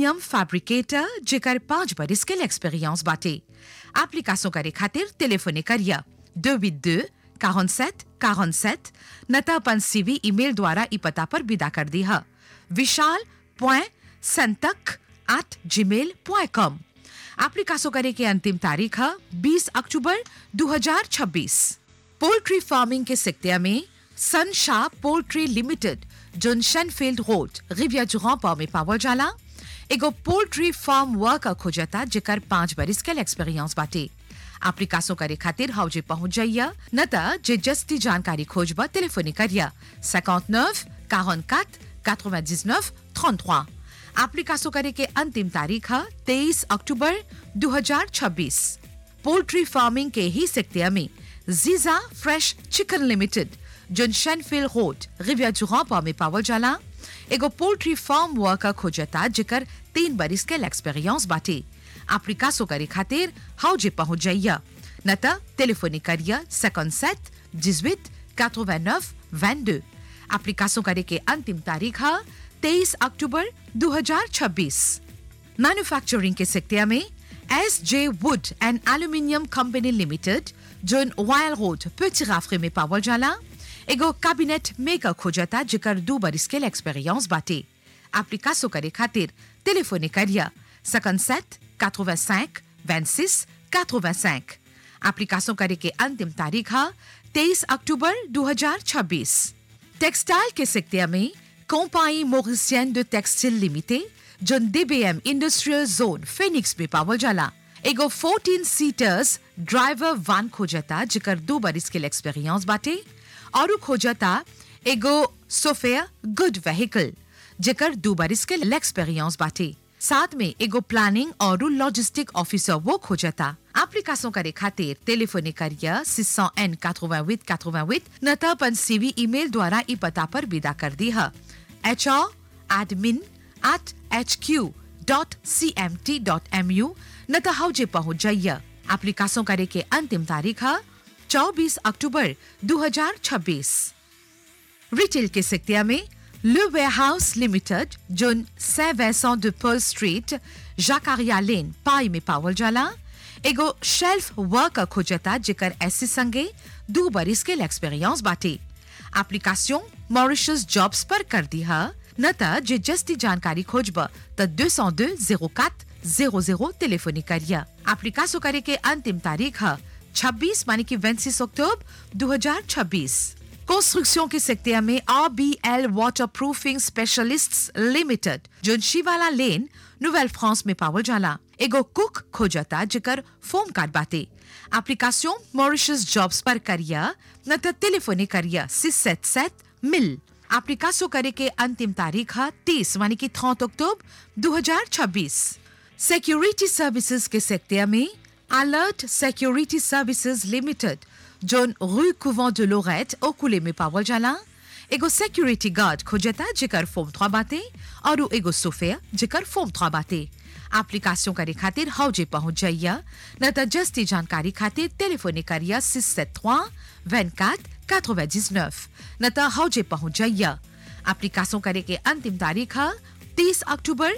aluminium fabricator जेकर पांच बरिस के एक्सपीरियंस बाटे एप्लीकेशन करे खातिर टेलीफोने करिया दो विद दो 47 47 नता अपन सीवी ईमेल द्वारा ई पता पर विदा कर दी है विशाल पॉइंट संतक एट जी मेल पॉइंट कॉम एप्लीकेशन करे के अंतिम तारीख है 20 अक्टूबर 2026 पोल्ट्री फार्मिंग के सेक्टर में सनशा poultry limited zone Shenfield road रिविया जुगापा में पावल जाला एगो पोल्ट्री फार्म वर्कर खोजता जेकर पांच बरिस के एक्सपीरियंस बाटे एप्लीकेशन करे खातिर हौजे पहुंच जाइया न त जे जस्ती जानकारी खोजबा टेलीफोनी करिया 59 44 99 33 एप्लीकेशन करे के अंतिम तारीख है 23 अक्टूबर 2026 पोल्ट्री फार्मिंग के ही सेक्टर में जीजा fresh chicken limited zone Shenfield road रिविया जुगापा में पावल जाला एगो पोल्ट्री फार्म वर्कर खोजता जेकर तीन बरिस के एक्सपीरियंस बाटे एप्लीकेशन करे खातिर हौजे पहुंच जाइया न त टेलीफोनी करिया 57 18 89 22 एप्लीकेशन करे के अंतिम तारीख है 23 अक्टूबर 2026 मैन्युफैक्चरिंग के सेक्टर में S J wood and aluminium company limited zone वायल रोड पेटी राफरे में पावल जाला एगो कैबिनेट मेकर खोजता जेकर दू बरिस के एक्सपीरियंस बाटे एप्लीकेशन करे खातिर टेलीफोनी करिया 57 85 26 85 एप्लीकेशन करे के अंतिम तारीख है 23 अक्टूबर 2026 टेक्सटाइल के सेक्टर में company Mauritian de textile limited zone DBM industrial zone Phoenix में पावल जाला एगो 14 सीटर्स ड्राइवर वान खोजता जेकर दो बरिस के एक्सपीरियंस बाटे और खोजता एगो सोफेयर गुड व्हीकल जेकर दो बरिस के एक्सपीरियंस बाटे साथ में एगो प्लानिंग और लॉजिस्टिक ऑफिसर वो खोजता एप्लीकेशन करे खातिर टेलीफोनी करिया 600 एन 88 88 न त अपन सीवी ईमेल द्वारा ई पता पर विदा कर दी है H R admin at H Q dot C M T dot M U न त हौजे पहुंच जाइया एप्लीकेशन करे के अंतिम तारीख है 24 अक्टूबर 2026 रिटेल के सेक्टर में Le Warehouse Limited, zone Saint Vincent de Paul Street, Jacques Lane, पाई में पावल जाला एगो शेल्फ वर्कर खोजता जेकर ऐसे संगे दो बरिस के एक्सपीरियंस बाटे एप्लीकेशन मॉरिशस जॉब्स पर कर दी है न त जे जस्ती जानकारी खोजब त 202 04 00 टेलीफोनी करिया एप्लीकेशन करे के अंतिम तारीख है 26 माने की 26 अक्टूबर 2026 कंस्ट्रक्शन के सेक्टर में R B L water proofing specialist limited जो शिवाला लेन नोवेल फ्रांस में पावल जाला एगो कुक खोजता जेकर फोम कार्ड बाटे एप्लीकेशन मॉरिशस जॉब्स पर करिया न त टेलीफोनी करिया सिक्स सेट सेट मिल एप्लीकेशन करे के अंतिम तारीख है तीस मानी की 30 अक्टूबर 2026 सिक्योरिटी सर्विसेज के सेक्टर में alert security services limited zone rue Couvent de Lorette ओकुले में पावल जाला एगो सिक्योरिटी गार्ड खोजता जेकर फॉर्म 3 बाटे और एगो सोफेयर जेकर फॉर्म 3 बाटे एप्लीकेशन करे खातिर हौजे पहुंच जाइया न त जस्ती जानकारी खातिर टेलीफोनी करिया 673 24 99 न त हौजे पहुंच जाइया एप्लीकेशन करे के अंतिम तारीख है 30 अक्टूबर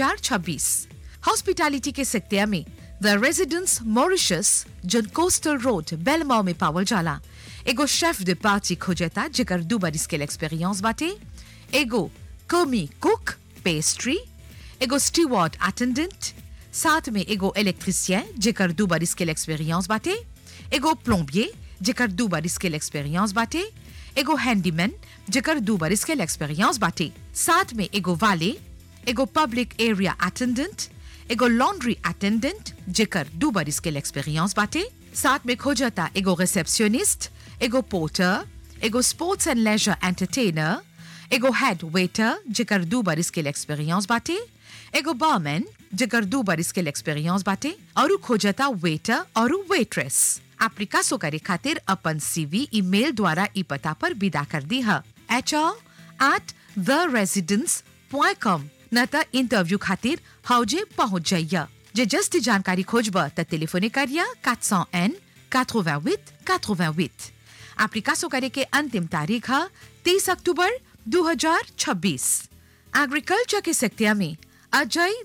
2026 हॉस्पिटैलिटी के सेक्टर में the residence Mauritius zone coastal road बेलमाओ में पावल जाला एगो शेफ de पार्टी खोजता जेकर दू बरिस के एक्सपीरियंस बाटे एगो कोमी कुक पेस्ट्री एगो स्टीवर्ड अटेंडेंट साथ में एगो इलेक्ट्रिशियन जेकर दू बरिस के एक्सपीरियंस बाटे एगो प्लम्बिer जेकर दू बरिस के एक्सपीरियंस बाटे एगो हैंडीमैन जेकर दू बरिस के एक्सपीरियंस बाटे साथ में एगो वाले एगो पब्लिक एरिया अटेंडेंट एगो लॉन्ड्री अटेंडेंट जेकर दू बरिस के एक्सपीरियंस बाटे साथ में खोजता एगो रिसेप्शनिस्ट एगो पोर्टर एगो स्पोर्ट्स एंड लेजर एंटरटेनर एगो हेड वेटर जेकर दू बरिस के एक्सपीरियंस बाटे एगो बारमैन जेकर दू बरिस के एक्सपीरियंस बाटे और खोजता वेटर और वेट्रेस एप्लीकेशन करे खातिर अपन सीवी ईमेल द्वारा ई पता पर विदा कर दी है H R at the residence point com न त इंटरव्यू खातिर हौजे पहुंच जाइया जे जस्ती जानकारी खोजब त टेलीफोने करिया 400 एन 88 88 एप्लीकेशन करे के अंतिम तारीख है 30 अक्टूबर 2026 एग्रीकल्चर के सेक्टर में अजय